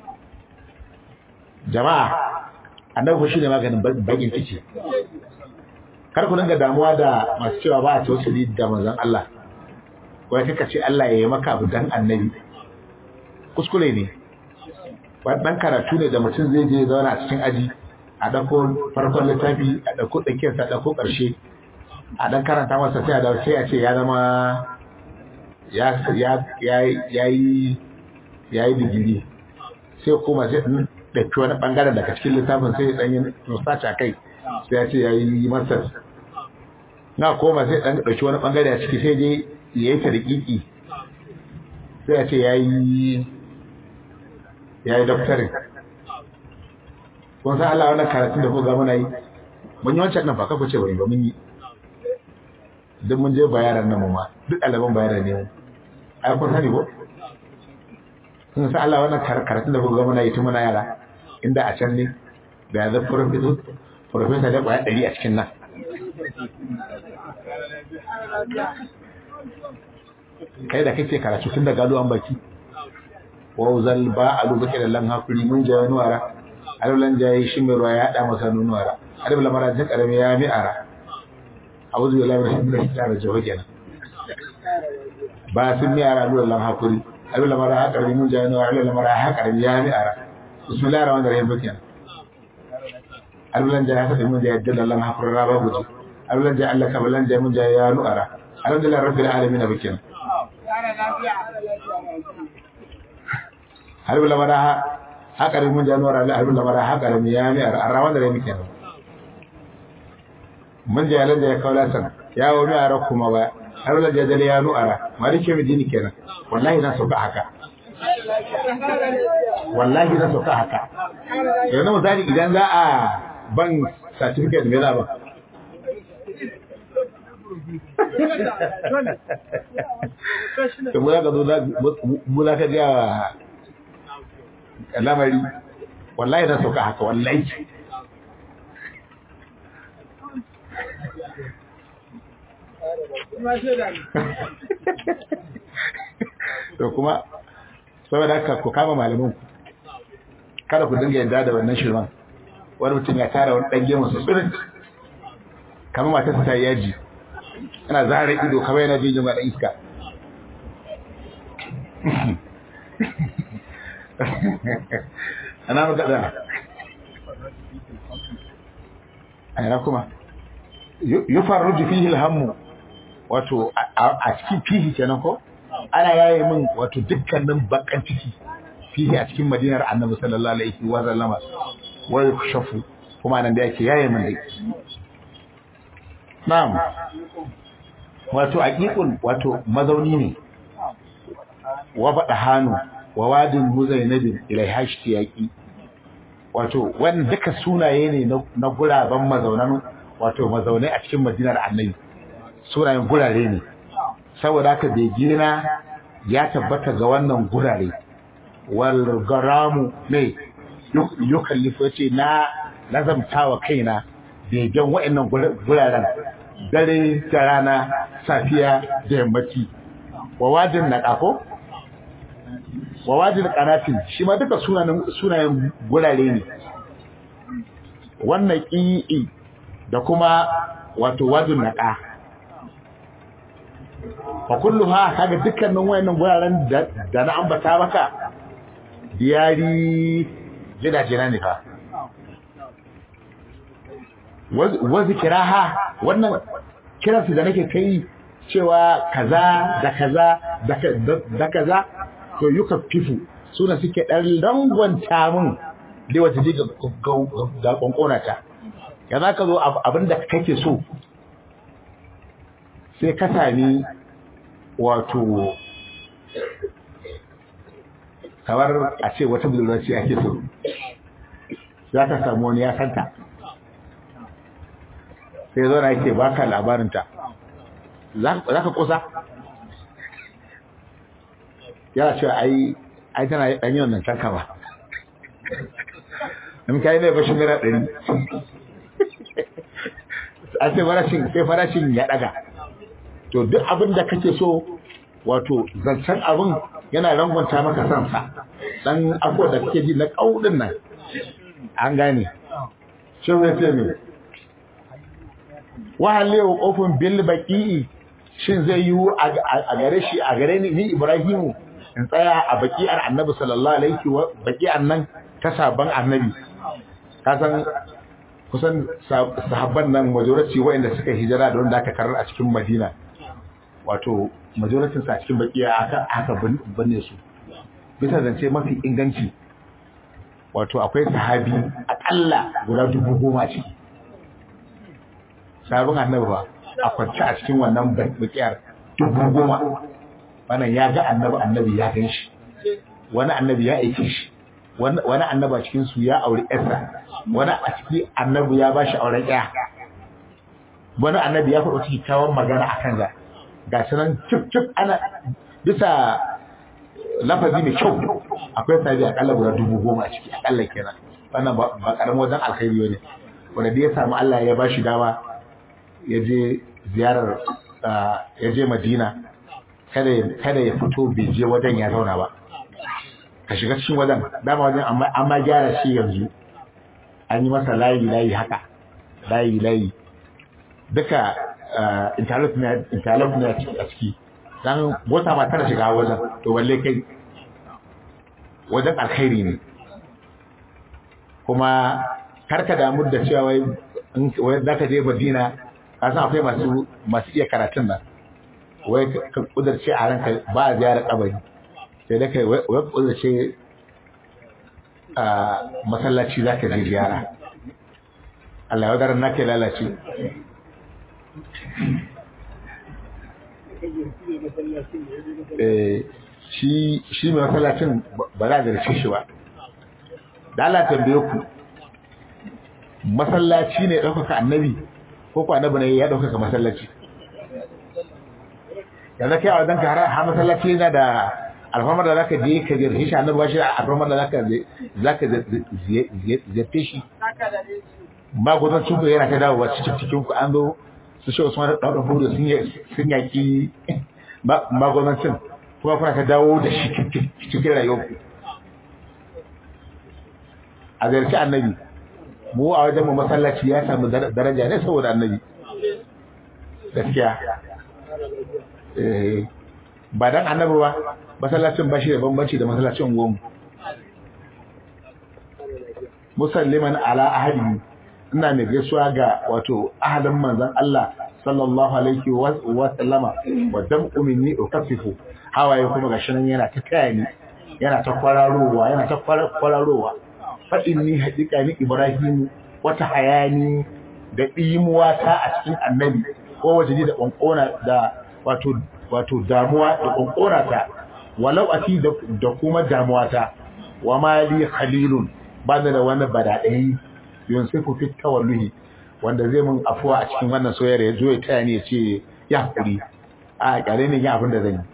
S3: jama'a annabi shi ne maganin bakin ciki kar ku dinga damuwa da masu cewa ba a tausali da manzon Allah wai kaka ce Allah ya yi maka abu dan annabi kuskure ne dan karatu ne da mutum zai je zauna a cikin aji a ɗauko farkon littafi a ɗauko tsakiyarsa a ɗauko ƙarshe a ɗan karanta masa sai a da sai a ce ya zama ya ya ya yi ya yi digiri sai kuma sai ɗan ɗauki wani ɓangaren daga cikin littafin sai ya ɗanyi research a kai sai ya ce ya yi masters na koma sai ɗan ɗauki wani ɓangare a ciki sai je ya yi tarikiki sai ya ce ya yi ya yi doctorin kun san Allah wannan karatun da kuka muna yi mun yi wancan nan ba kafa ce bari ba mun yi duk mun je bayaran nan mu ma duk ɗaliban bayaran ne mu ai kun sani ko kun san Allah wannan karatun da kuka muna yi tun muna yara inda a can ne da ya zai professor professor da kwaya ɗari a cikin nan kai da kake karatu tun da gado an baki wauzal ba a lubuke da lan hakuri mun jaye nuwara alaulan jaye shi mai ruwa ya haɗa masa nuwara alif lamara ta karami ya mi ara a'udhu billahi minash shaitanir rajim jawo kenan ba sun mi ara lura lan hakuri alif lamara ha karami mun jaye nuwara alif lamara ha karami ya mi ara bismillahir rahmanir rahim kenan alif lan jaye ha mun jaye dalla lan hakuri raba guji alif lan jaye Allah ka balan jaye mun jaye ya nuwara alhamdulillah rabbil alamin bikin harbi lamara haƙari mun januwar ali harbi lamara haƙari mu ya mi a rawan da rai muke nan mun je yalan da ya kawo lasan ya wo mi ara kuma ba har da jadali ya nu'ara malike mi dini kenan wallahi na sauka haka wallahi na sauka haka yanzu misali idan za a ban certificate me za ba to mu za ka zo mu za ka ga lamari wallahi na sauka haka wallahi to kuma saboda haka ku kama malamin ku kada ku dinga yadda da wannan shirman wani mutum ya tara wani ɗan gemu sosai kamar matarsa ta yaji yana zara ido kamar yana jin jin ɗan iska ana maka da aina kuma yufarruju fihi alhammu wato a cikin fihi kenan ko ana yaye min wato dukkanin bakan ciki fihi a cikin madinar annabi sallallahu alaihi wa sallama wa yukshafu kuma nan da yake yaye min dai na'am wato aqiqun wato mazauni ne wa bada hannu wa wadin muzainabin ilaiha yaƙi wato wannan duka sunaye ne na guraben mazaunan wato mazaunai a cikin madinar annabi sunayen gurare ne saboda haka begina ya tabbata ga wannan gurare wal garamu ne yukallifu ce na nazamtawa kaina begen wa'annan guraren dare da rana safiya da yammaci wa wajin na ƙafo wa wajin ƙanatin shi ma duka sunayen gurare ne wannan ƙi'i da kuma wato wajin naƙa fa kullu ha kaga dukkanin wayannan guraren da na ambata maka diyari gidaje na ne fa wa zikiraha wannan kiransu da nake kai cewa kaza da kaza da kaza to yuka fifu suna suke dan rangwanta min da wata ji ga konkona ta ya za ka zo abinda kake so sai ka sami wato kamar a ce wata budurarci ake so za ka samu wani ya santa sai zo na yake baka labarinta za ka kusa yana cewa ai ai tana yi ɗanyi wannan canka ba in ka yi mai bashin mera ɗari a sai farashin sai farashin ya ɗaga to duk abin da kake so wato zancen abin yana rangwanta maka sansa dan abuwa da kake ji na ƙauɗin nan an gane shi ya ce mai wahalewa ƙofin bil baƙi'i shin zai yiwu a gare shi a gare ni ni Ibrahimu in tsaya a baki'ar Annabi sallallahu alaihi wa baki'ar nan ta sabon Annabi ka san kusan sahabban nan majority wanda suka hijira da wanda aka karar a cikin Madina wato majority sa cikin baki'a aka aka binne su bisa zance mafi inganci wato akwai sahabi akalla guda dubu goma ce sabon annabi ba a kwance a cikin wannan bakiyar dubu goma wannan ya ga annabi annabi ya gan shi wani annabi ya aike shi wani annabi a cikin su ya auri yarsa wani a ciki annabi ya bashi auren ya wani annabi ya faɗo kyakkyawan magana a kan ga ga shi nan cif cif ana bisa lafazi mai kyau akwai sabi akalla guda dubu goma a ciki akalla kenan wannan ba karamin wajen alkhairi ne wanda da ya samu Allah ya bashi dama ya je ziyarar ya je Madina kada kada ya fito bai je wajen ya zauna ba ka shiga cikin wajen dama wajen amma gyara shi yanzu an yi masa layi layi haka layi layi duka interlock ne a ciki dan mota ma tana shiga wajen to balle kai wajen alkhairi ne kuma karka damu da cewa wai wai zaka je Madina ka san akwai masu masu iya karatun nan wai ka kudurce a ranka ba a ziyara kabari sai da kai wai kudurce a masallaci zaka je ziyara Allah ya wadar nake lalace shi shi mai masallacin ba za a zarce shi ba da Allah tambaye ku masallaci ne ɗaukaka annabi ko ku annabi ne ya ɗaukaka masallaci yanzu kai a wajen ka har masallaci yana da alfamar da zaka je ka ziyarce shi annabi ba shi alfamar da zaka zaka ziyarce shi ba gudun cuku yana ta dawowa cikin cikin ku an zo su shi Usman da ɗaukar hudu sun yaki magonancin kuma kuna ta dawo da shi cikin rayuwarku a zarci annabi mu a wajen mu masallaci ya samu daraja ne saboda annabi gaskiya ba dan annabi ba masallacin ba shi da bambanci da masallacin goma musalliman ala ahadi ina mai gaisuwa ga wato ahadin manzon Allah sallallahu alaihi wa sallama wa dam'u minni ukaffifu hawaye kuma gashi nan yana ta taya ni yana ta kwararowa yana ta kwararowa fa inni haqiqa ni ibrahim wata hayani da dimuwa ta a cikin annabi ko waje da konkona da wato wato damuwa da konkona ta walau ati da kuma damuwa ta wa mali khalilun ba da wani badadai yunsifu fit tawalluhi wanda zai mun afuwa a cikin wannan soyayya ya zo ya taya ni ya ce ya hakuri a kare ne ya abin da zan yi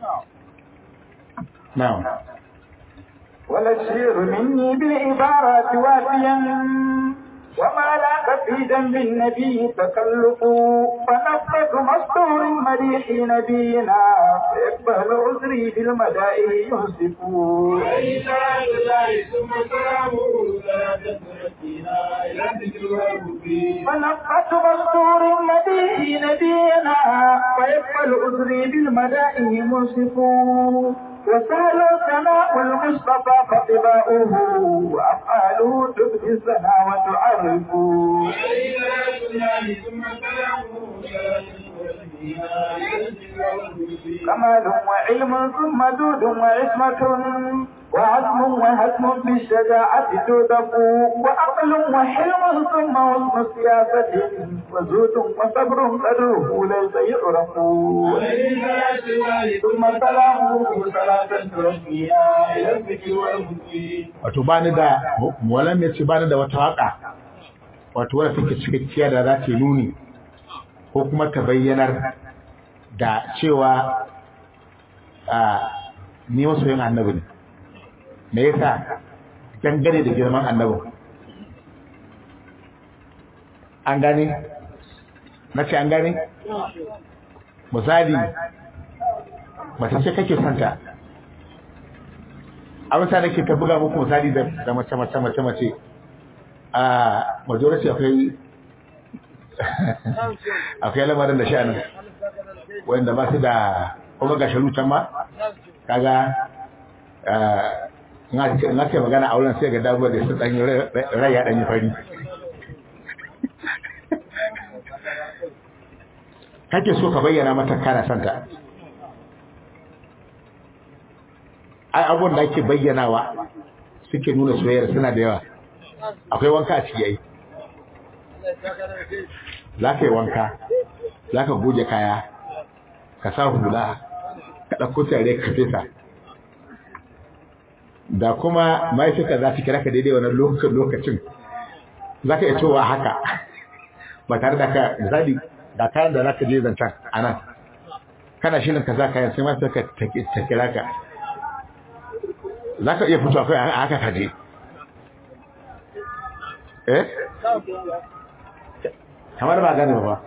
S3: na'am
S2: ولا الشير مني بالعبارات وافيا وما لاك في ذنب النبي تكلف فنفذ مستور مديح نبينا فيقبل عذري بالمدائن ينصف فنفذ مستور مديح نبينا فيقبل عذري بالمدائن ينصف وسهل ثناء المصطفى فطباؤه وافعاله تبدي الثنا وتعرف كمال وعلم ثم دود وعصمة وعزم وهزم بالشجاعة تودق وعقل وحلم ثم حسن سياسة وزود وصبر قدره ليس يعرف ثم سلامه صلاة تركيها إلى الذكر والمسيح
S3: wato bani da walan ya ce bani da wata waka wato wadda take cikakkiya da za ta nuni ko kuma ta bayyanar da cewa a ni masoyin annabi ne me yasa dangane da girman annabin an gane na ce an gane misali mace ce kake santa abin sa nake ta buga muku misali da mace mace mace mace a majority akwai akwai lamarin da sha'anin wanda ba su da kuma ga sharutan ma kaga in ake magana a wurin sai ga dabuwa da su ɗanyi rai ya ɗanyi fari kake so ka bayyana mata kana santa ai abubuwan da ake bayyanawa suke nuna soyayya suna da yawa akwai wanka a ciki ai za ka yi wanka za ka goge kaya ka sa hula ka ɗauko tare ka fesa da kuma ma'aikata za ta kira ka daidai wannan lokacin lokacin za ka iya cewa haka ba tare da ka misali da kayan da za ka je zancen a nan kana shirin ka za kayan sai ma sai ka ta kira ka za ka iya fito akwai a haka ka je eh kamar ba gane ba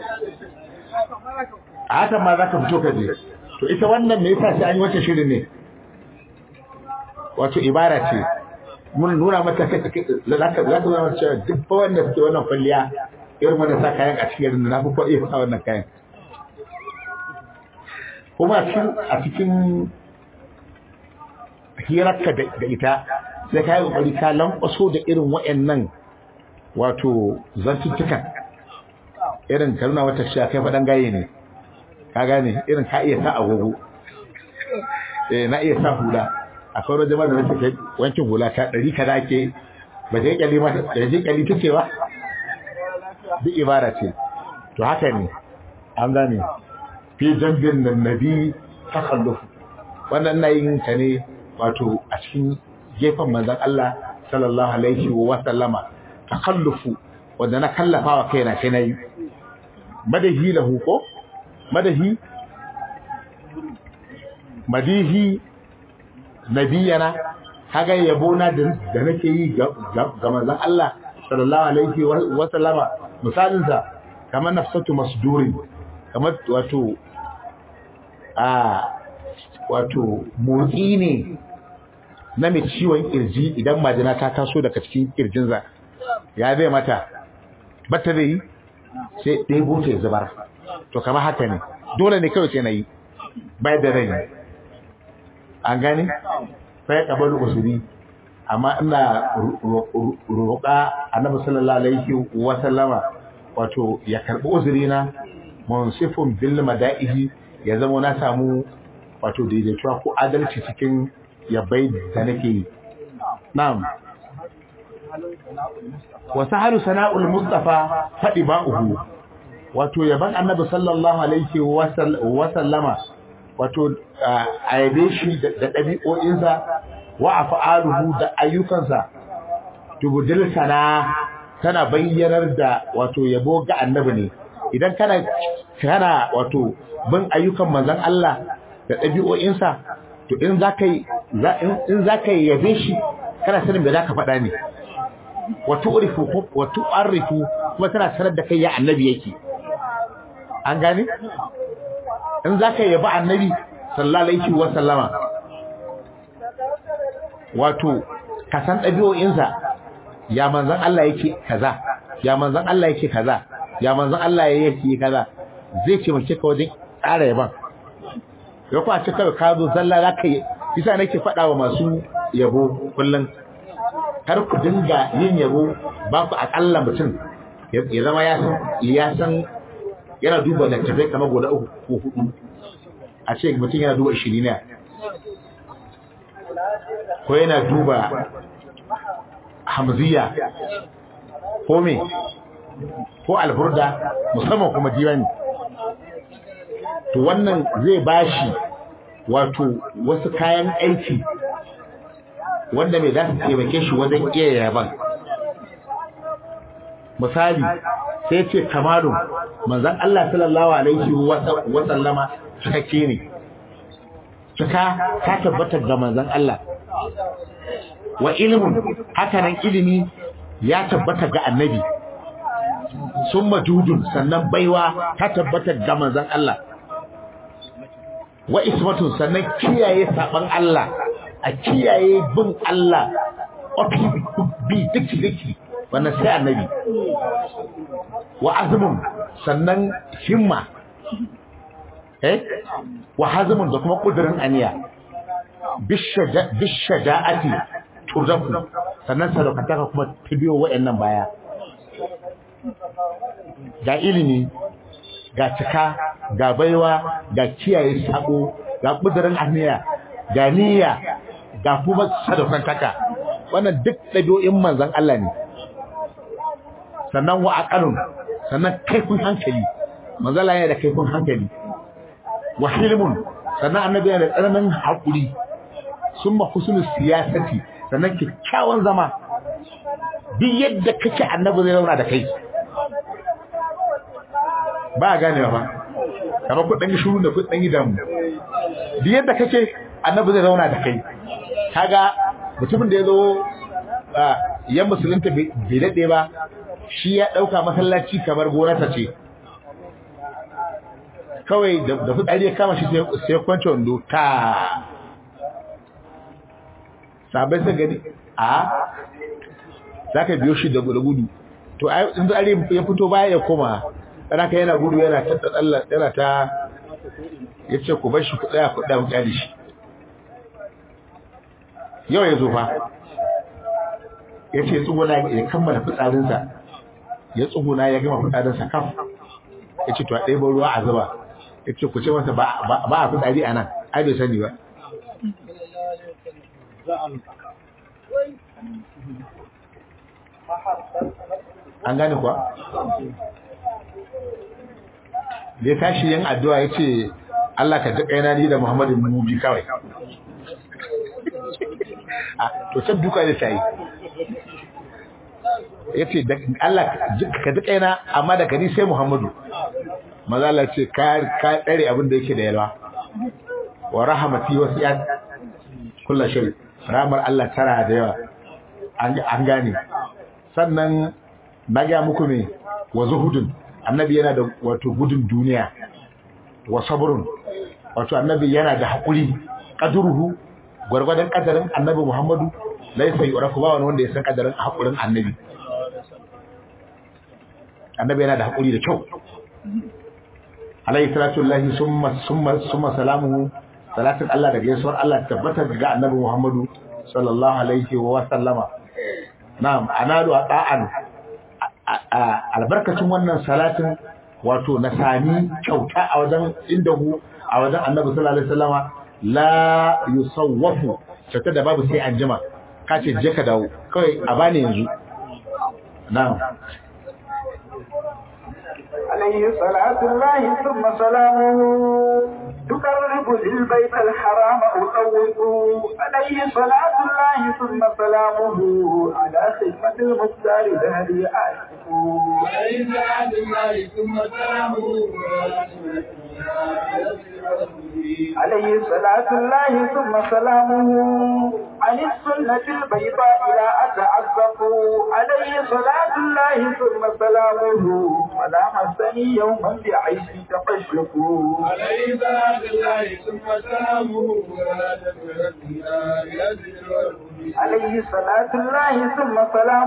S3: a hakan ma za ka fito ka je to ita wannan me yasa sai an yi wata shirin ne wato ibara ce mun nuna mata kai za ka za ka zama cewa duk ba wanda suke wannan kwalliya irin wanda sa kayan a cikin na fi kwaɗe sa wannan kayan kuma a cikin hirarka da ita sai ka yi ƙoƙari ka lankwaso da irin wa'annan wato zantuttukan irin ka nuna wata cewa kai faɗan gaye ne ka gane irin ka iya sa agogo eh na iya sa hula akwai wani jama'a da nake kai wankin hula ta ɗari ka da ke ba je kyali ma da je kyali take ba duk ibara ce to haka ne an gane fi jambin nan nabi takalluf wannan na yin ta ne wato a cikin gefen manzon Allah sallallahu alaihi wa sallama takallufu wanda na kallafa wa kaina sai nayi madahi lahu ko madahi madihi nabiyana kaga yabo na da nake yi ga manzon Allah sallallahu alaihi wa sallama misalin sa kamar nafsatu masdurin kamar wato a wato motsi ne na mai ciwon kirji idan majina ta taso daga cikin kirjinsa ya zai mata bata zai yi sai ɗebo ta ya zubar to kamar haka ne dole ne kawai sai na yi bai da rai an gani sai ka bari usuri amma ina roƙa annabi sallallahu alaihi wa sallama wato ya karbi uzuri na munsifun bil mada'ihi ya zama na samu wato daidaituwa ko adalci cikin yabai da nake yi na'am wa sahalu sana'ul mustafa fadi ba'uhu wato yaban annabi sallallahu alaihi wa sallama wato a yabe shi da ɗabi'o'insa wa af'aluhu da ayyukansa tubudil sana tana bayyanar da wato yabo ga annabi ne idan kana kana wato bin ayyukan manzon Allah da ɗabi'o'insa to in za ka yi in za ka yabe shi kana sanin me za ka faɗa ne wa tu'rifu wa tu'arifu kuma tana sanar da kai ya annabi yake an gane in za ka yabi annabi sallallahu alaihi wa sallama wato ka san ɗabi'o'insa ya manzon Allah yake kaza ya manzon Allah yake kaza ya manzon Allah yake kaza zai ce mace ka wajen tsara yaban ya kwa ce kawai ka zo zalla za ka yi isa nake faɗa wa masu yabo kullum kar ku dinga yin yabo ba ku aƙalla mutum ya zama ya san ya san yana duba littattafai kamar guda uku ko hudu a ce mutum yana duba ishirina ko yana duba hamziya ko me ko alburda musamman kuma diwani to wannan zai bashi wato wasu kayan aiki wanda mai za su taimake shi wajen iya yaban misali sai ce kamalun manzan Allah sallallahu alaihi wa sallama cikakke ne cika ta tabbatar ga manzan Allah wa ilimin hakanan ilimi ya tabbata ga annabi sun majudun sannan baiwa ta tabbata ga manzan Allah wa ismatun sannan kiyaye saban Allah a kiyaye bin Allah ofi bi diki diki wannan sai annabi wa azmun sannan himma eh wa hazmun da kuma kudirin aniya bishaja'ati turzaku sannan sadaukataka kuma ta biyo wayannan baya ga ilimi ga cika ga baiwa ga kiyaye sako ga kudirin aniya ga niyya ga kuma sadaukantaka wannan duk ɗabi'o'in manzon Allah ne sannan wa aqalun sannan kaifin hankali manzon Allah yana da kaifin hankali wa hilmun sannan annabi yana da tsananin haƙuri summa husnul siyasati sannan kyakkyawan zama duk yadda kake annabi zai zauna da kai ba a ganewa ba kamar ku dan shuru da ku dan damu duk yadda kake annabi zai zauna da kai kaga mutumin da ya zo yan musulunta bai daɗe ba shi ya ɗauka masallaci kamar gonarsa ce kawai da fitsari ya kama shi sai kwanci wando ta sabai sai gani a za ka biyo shi da gudu to in tsari ya fito baya ya koma ɗana ka yana gudu yana ta tsalla yana ta ya ce ku bar shi ku tsaya ku ɗaya mu kyale shi yau ya zo fa ya ce tsuguna ya kammala fitsarinsa ya tsuguna ya gama fitsarinsa kaf ya ce to a ɗaya ruwa a zuba ya ce ku ce masa ba a fitsari a nan ai bai sani ba an gane kuwa da ya tashi yin addu'a ya ce Allah ka jiƙa yana ni da Muhammadu Mubi kawai a to can duka da ta yi ya ce Allah ka jiƙa yana amma da kani sai Muhammadu maza Allah ce ka tsare abin da yake da yalwa wa rahamati wasu ya kula shiri ramar Allah tara da yawa an gane sannan na ga muku ne wa zuhudun annabi yana da wato gudun duniya wa sabrun wato annabi yana da hakuri qadruhu gurgurdan kadarin annabi Muhammadu laysa yurafu ba wani wanda ya san kadarin hakurin annabi annabi yana da hakuri da kyau alayhi salatu lillahi summa summa summa salamuhu salatin Allah da gaisuwar Allah tabbata ga annabi Muhammadu sallallahu alaihi wa sallama na'am analu ata'an albarkacin wannan salatin wato na sami kyauta a wajen indahu a wajen annabi sallallahu alaihi wasallama la yusawwafu kyauta da babu sai an jima ka ce je ka dawo kawai a bani yanzu na'am
S2: عليه صلاة الله ثم سلامه تقرب للبيت الحرام أطوق عليه صلاة الله ثم سلامه على خدمة المختار ذهبي أعشق
S4: عليه صلاة الله ثم سلامه
S2: عليه صلاة الله ثم سلامه عن السنة البيضاء لا أتعذب عليه صلاة الله ثم سلامه ولا مسني يوما بعيش تقشف
S4: عليه صلاة الله ثم سلامه ولا تتردنا إلى ذكر
S2: عليه صلاة الله ثم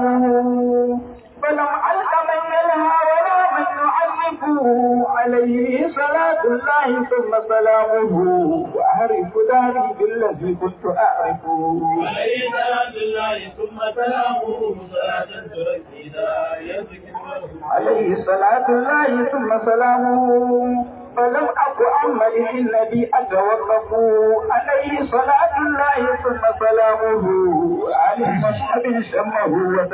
S2: سلامه فلم ألق من ينهى ولا من يعذبه عليه صلاة الله ثم سلامه وأعرف داري بالذي كنت أعرفه
S4: عليه صلاة الله ثم سلامه صلاة تركنا إلى ذكر
S2: عليه صلاة الله ثم سلامه فلم أك عن مدح النبي أتوقف عليه صلاة الله ثم سلامه عن مصحب شمه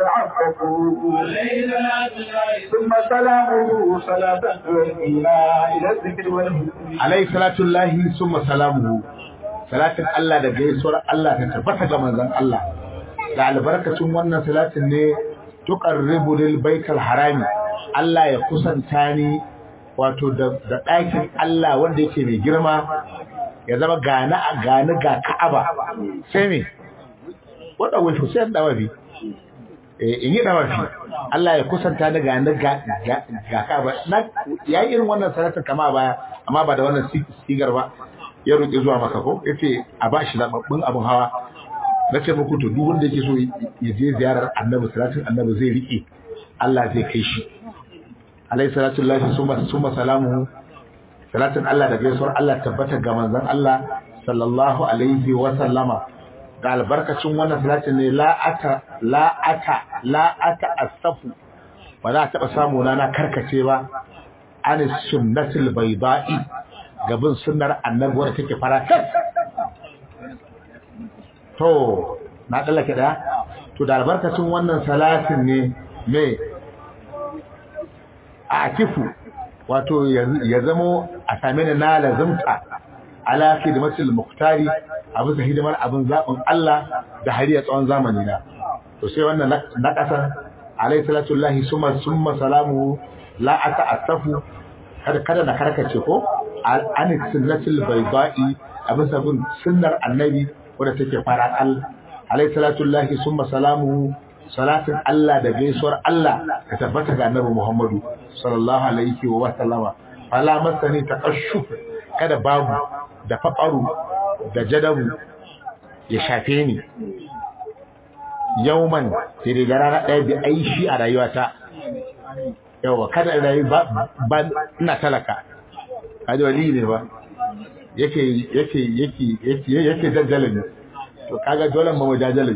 S2: وتعففوا
S4: عليه صلاة الله
S2: ثم سلامه صلاة تؤدينا إلى الذكر والهدى
S3: alaihi salatu lahi summa salamuhu salatin Allah da gaisuwar Allah ta tabbata ga manzon Allah da albarkacin wannan salatin ne tuqarribu lil baitul harami Allah ya kusanta ni wato da da ɗakin Allah wanda yake mai girma ya zama gani a gani ga Ka'aba sai me wanda wai sai da wafi eh in yi da wafi Allah ya kusanta ni gani ga ga Ka'aba na yayi irin wannan salatin kama baya amma ba da wannan sigar ba ya roƙi zuwa maka ko yace a ba shi zababbin abin hawa na ce muku to duk wanda yake so ya je ziyarar annabi salatin annabi zai rike Allah zai kai shi alayhi salatu lillahi summa summa salamuhu salatin Allah da gaisuwar Allah tabbata ga manzon Allah sallallahu alaihi wa sallama ga albarkacin wannan salatin ne la ata la ata la ata asafu ba za a taɓa samu na na karkace ba an sunnatul bayda'i gabin sunnar annabi wadda take faratas to na tsallake ɗaya to da albarkacin wannan salatin ne me a kifu wato ya zamo a same ni na lazimta ala khidmatil muktari a bisa hidimar abin zaɓin Allah da hariya tsawon zamani na to sai wannan na ƙasa alayhi salatu lahi summa summa salamu la ata'assafu kada kada na karkace ko an sunnatul bayda'i a bisa bin sunnar annabi wadda take fara al alayhi salatu lahi summa salamu salatin Allah da gaisuwar Allah ka tabbata ga annabi Muhammadu sallallahu alaihi wa sallama fala masani taqashshuf kada babu da faƙaru da jadabu ya shafe ni yauman sai daga rana ɗaya bi aishi a rayuwata yawa kada rayu ba ina talaka kaji wali ne ba yake yake yake yake yake jajjalin to kaga dole mu mujajjalin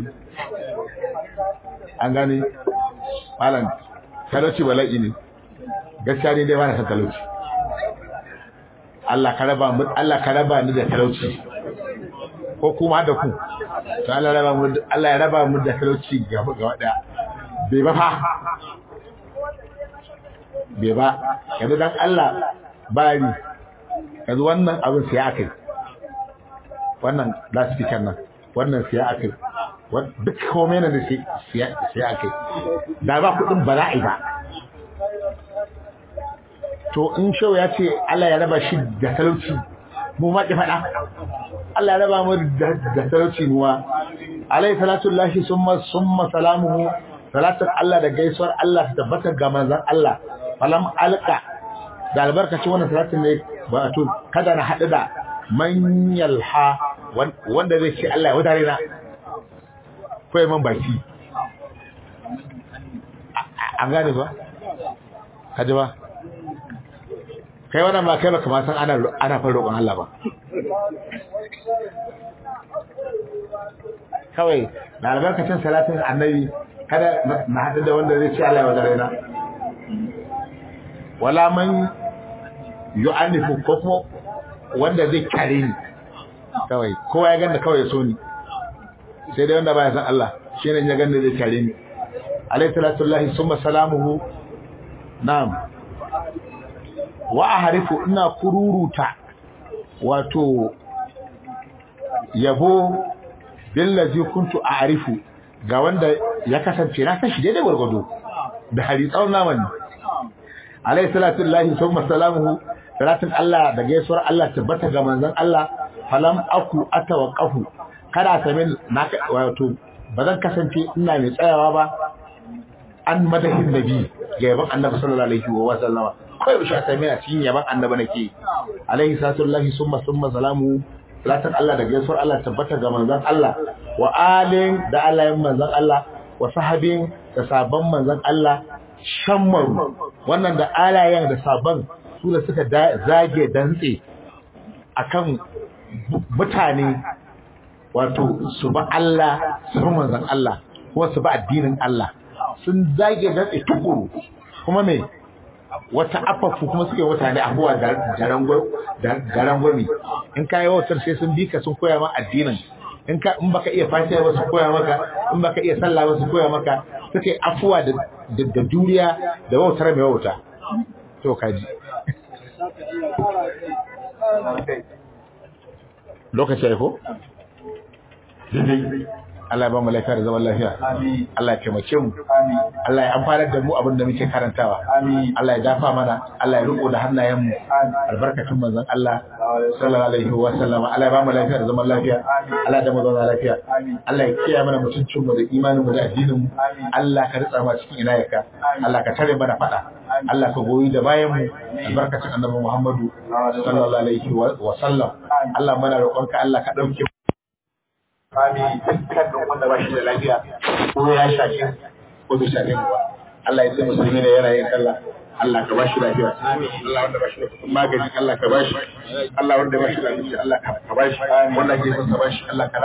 S3: an gane malam talauci bala'i ne gaskiya ne dai ba na san talauci Allah ka raba mu Allah ka raba ni da talauci ko kuma da ku to Allah raba mu Allah ya raba mu da talauci ga ga wada bai ba fa bai ba yanzu dan Allah bari yanzu wannan abin sai akai wannan loudspeaker nan wannan sai akai duk komai na da sai akai da ba kudin bala'i ba to in shau ya ce Allah ya raba shi da talauci mu ma ki faɗa Allah ya raba mu da talauci muwa alai salatu lahi summa summa salamuhu salatun Allah da gaisuwar Allah ta tabbata ga manzon Allah falam alqa da albarkacin wannan salatin ne ba to kada na haɗu da man yalha wanda zai ce Allah ya wadare na ko man baki an gane ba kaji ba kai wannan ba kai baka ma san ana ana fara roƙon Allah ba kawai da albarkacin salatin annabi kada na hadu da wanda zai ce Allah ya wadare na wala man yu'anifu ko kuma wanda zai kare ni kawai kowa ya ganda kawai ya so ni sai dai wanda baya san Allah shine ya ganda zai kare ni alayhi salatu wallahi summa salamuhu na'am wa aharifu ina kururuta wato yabo billazi kuntu a'rifu ga wanda ya kasance na san shi daidai gwargwado da hari tsawon naman alayhi salatu lillahi summa salamuhu salatin Allah da gaisuwar Allah tabbata ga manzon Allah falam aku atawaqqafu kada ta min na wato bazan kasance ina mai tsayawa ba an madahin nabi ga yaban annabi sallallahu alaihi wa sallama kai shi ta mai a cikin yaban annabi nake alaihi salatu lillahi summa summa salamu salatin Allah da gaisuwar Allah tabbata ga manzon Allah wa alin da alayin manzon Allah wa sahabin da sabon manzon Allah shammaru wannan da alayen da sabon su da suka zage dantse akan mutane wato su ba Allah su bi manzon Allah kuma su ba addinin Allah sun zage dantse tukuru kuma me wata afafu kuma suke mutane abuwa da garangwami in ka yi wautar sai sun bi ka sun koya ma addinin in ka in baka iya fatiha ba su koya maka in baka iya sallah ba su koya maka suke afuwa da da juriya da wautar mai wauta to kaji lokaci ya ko Allah ya ba mu lafiya da zaman lafiya Allah ya taimake mu Allah ya amfanar da mu abin da muke karantawa Allah ya dafa mana Allah ya riko da hannayen mu albarkatun manzon Allah sallallahu alaihi wa sallam Allah ya ba mu lafiya da zaman lafiya Allah ya mu zauna lafiya Allah ya kiyaye mana mutuncin mu da imanin mu da addinin mu Allah ka ritsa mu cikin inayaka Allah ka tare mana fada Allah ka goyi da bayan mu albarkatun annabi Muhammadu sallallahu alaihi wa sallam Allah mana roƙonka Allah ka dauke fami dukkanin wanda ba shi da lafiya ko ya shafi ko bai shafi mu ba Allah ya ce musulmi ne yana yin sallah Allah ka ba shi lafiya Allah wanda ba shi da magani Allah ka ba shi Allah wanda ba shi da lafiya Allah ka ba shi wanda ke son ka ba shi Allah ka